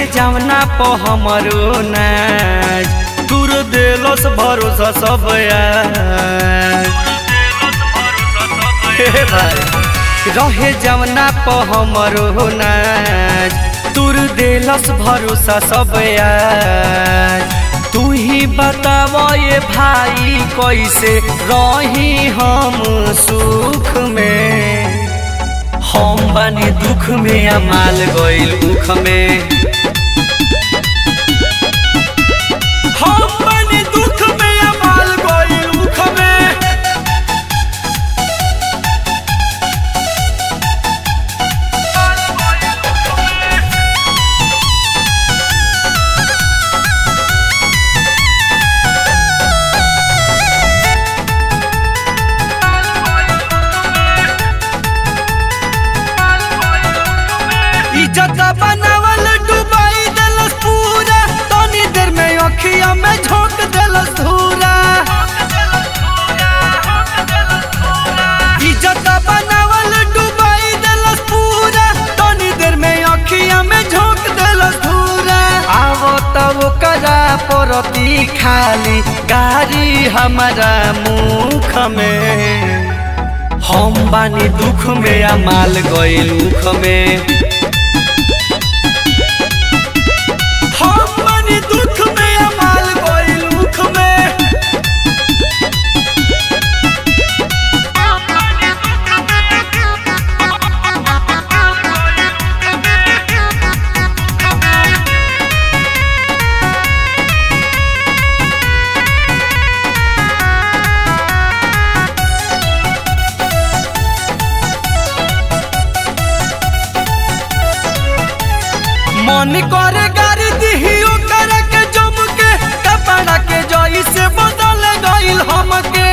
रहे जावना प हमरो नाज दूर देलस भरोसा सब यार हे भाई रहे जावना प हमरो नाज दूर देलस भरोसा सब यार तू ही बताव ये भाई कैसे रही हम सुख में हम बानी दुख में अमाल गइल उख में हम बानी दुख में अमाल गइल उख में इज्जत बनावल डुबाई देलस पूरा तनी देर में अखिया में झोंक देलस धूरा इज्जत बनावल डुबाई देलस पूरा तनी देर में अखिया में झोंक देलस धूरा आवो तब करा परती खाली गाड़ी हमारा मुख में हम बानी दुख में अमाल गइल उख में हम बानी दुख में अमाल गइल उख में मन करे गारी दिहियो करे के जम के कपड़ा के जई से बदल गइल हमके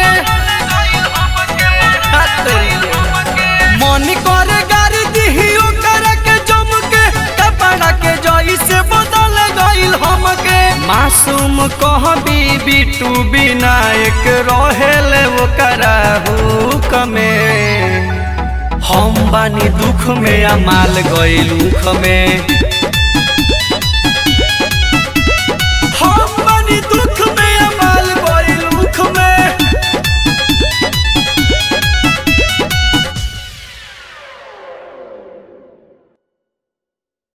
मन करे गारी दिहियो करे के जम के कपड़ा के जई से बदल गइल हमके मासूम कह बिटू विनायक रहेले ओकरा हुक में हम बानी दुख में अमाल गइल उख में